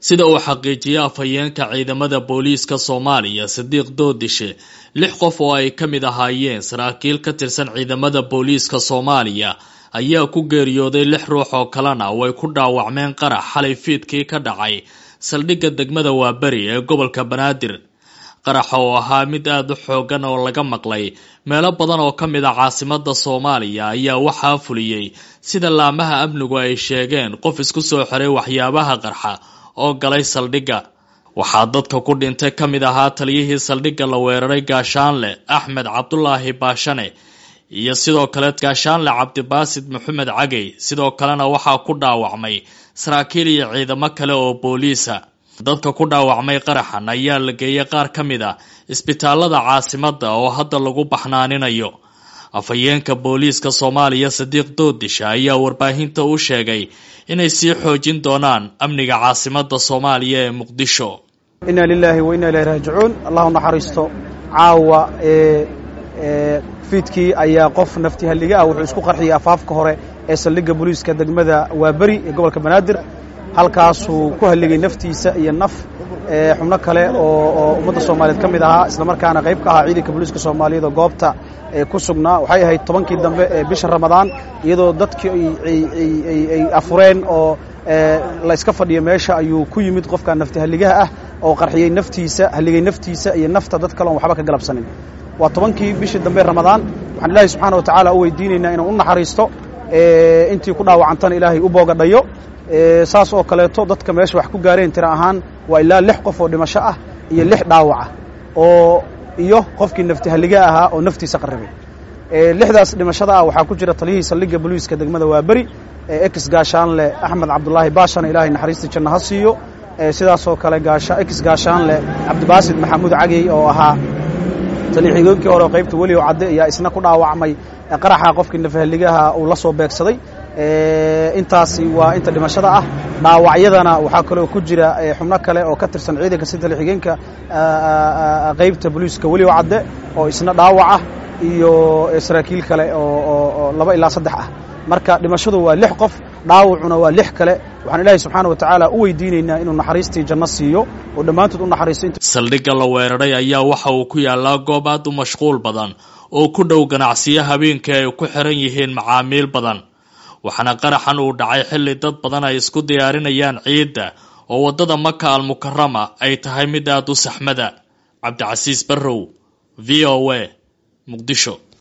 sida uu xaqiijiyey afhayeenka ciidamada booliiska soomaaliya sadiiq doodishe lix qof oo ay ka mid ahaayeen saraakiil ka tirsan ciidamada booliiska soomaaliya ayaa ku geeriyooday lix ruux oo kalena way ku dhaawacmeen qarax xalay fiidkii ka dhacay saldhigga degmada waaberi ee gobolka banaadir qaraxa oo ahaa mid aada u xoogan oo laga maqlay meelo badan oo ka mid a caasimada soomaaliya ayaa waxaa fuliyey sida laamaha amnigu ay sheegeen qof isku soo xiray waxyaabaha qarxa oo galay saldhigga waxaa dadka ku dhintay ka mid ahaa taliyihii saldhigga la weeraray gaashaanle axmed cabdulaahi baashane iyo sidoo kale gaashaanle cabdibaasid maxamed cagey sidoo kalena waxaa ku dhaawacmay saraakiil iyo ciidamo kale oo booliisa dadka ku dhaawacmay qaraxan ayaa la geeyay qaar ka mid a isbitaalada caasimada oo hadda lagu baxnaaninayo afhayeenka booliiska soomaaliya sadiiq doodisha ayaa warbaahinta u sheegay inay sii xoojin doonaan amniga caasimada soomaaliya ee muqdisho inna lilaahi wa inna ilahi raajicuun allahu naxariisto caawa ee fiidkii ayaa qof nafti halliga ah wuxuu isku qarxiyey afaafka hore ee saldhigga booliiska degmada waaberi ee gobolka banaadir halkaasuu ku halligay naftiisa iyo naf xubno kale oo ummadda soomaaliyeed ka mid ahaa islamarkaana qayb ka ahaa ciidanka booliiska soomaaliyeed oo goobta ku sugnaa waxay ahayd tobankii dambe ee bisha ramadaan iyadoo dadkii ay afureen oo la iska fadhiyo meesha ayuu ku yimid qofka nafti halligaha ah oo qarxiyey naftiisa halligay naftiisa iyo nafta dad kale oon waxba ka galabsanin waa tobankii bishii dambe ramadaan waxaan ilaahay subxaana wa tacaala u weydiinaynaa inuu u naxariisto intii ku dhaawacantana ilaahay u boogadhayo saas oo kaleeto dadka meesha wax ku gaareen tira ahaan waa ilaa lix qof oo dhimasho ah iyo lix dhaawaca oo iyo qofkii nafti halliga ahaa oo naftiisa qarribay lixdaas dhimashada ah waxaa ku jira taliyihii saldhigga booliiska degmada waaberi ex gaashaanle axmed cabdulaahi baashana ilaahay naxariistii janno ha siiyo sidaasoo kale ex gaashaanle cabdibaasid maxamuud cagey oo ahaa talixiigoonkii hore qaybta weli oo cadde ayaa isna ku dhaawacmay qaraxa qofkii nafahaligaha uu la soo beegsaday intaasi waa inta dhimashada ah dhaawacyadana waxaa kaloo ku jira xubno kale oo ka tirsan ciidanka si talixigeenka qaybta booliiska weli oo cadde oo isna dhaawaca iyo saraakiil kale oo laba ilaa saddex ah marka dhimashadu waa lix qof dhaawacuna waa lix kale waxaan ilaahay subxaana wa tacaala u weydiinaynaa inuu naxariistii janno siiyo oo dhammaantood u naxariisto saldhigga la weeraray ayaa waxa uu ku yaallaa goob aad u mashquul badan oo ku dhow ganacsiyo habeenkii ay ku xiran yihiin macaamiil badan waxaana qaraxan uu dhacay xilli dad badan ay isku diyaarinayaan ciidda oo waddada maka almukarama ay tahay mid aad u saxmada cabdicasiis barrow v o a muqdisho